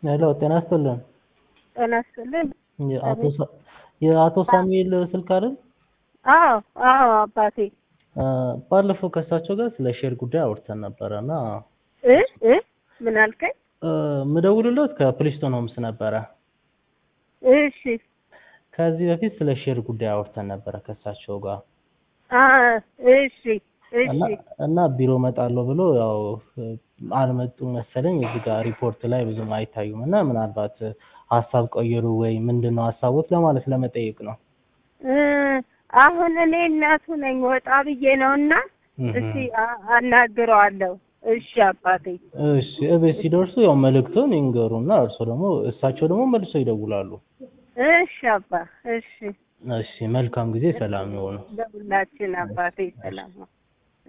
ሄሎ ጤና ይስጥልን። ጤና ይስጥልን። የአቶ ሳ- የአቶ ሳሙኤል ስልክ አይደል? አዎ አዎ አባቴ አ፣ ባለፈው ከእሳቸው ጋር ስለ ሼር ጉዳይ አውርተን ነበረ እና እ እ ምን አልከኝ? አ፣ ምደውልለት ከፕሪስቶን ሆምስ ነበረ። እሺ ከዚህ በፊት ስለ ሼር ጉዳይ አውርተን ነበረ ከእሳቸው ጋር አ እሺ እሺ እና እና ቢሮ እመጣለሁ ብሎ ያው አልመጡም መሰለኝ። እዚህ ጋር ሪፖርት ላይ ብዙም አይታዩም እና ምናልባት ሀሳብ ቀየሩ ወይ ምንድን ነው ሀሳቦት ለማለት ለመጠየቅ ነው። እ አሁን እኔ እናቱ ነኝ ወጣ ብዬ ነውና እስቲ አ- አናግረዋለሁ። እሺ አባቴ እሺ እቤት ሲደርሱ ያው መልእክቱን ይንገሩና እርሶ ደግሞ እሳቸው ደግሞ መልሰው ይደውላሉ። እሺ አባ እሺ እሺ መልካም ጊዜ፣ ሰላም ይሆኑ። ለሁላችን አባቴ ሰላም ነው።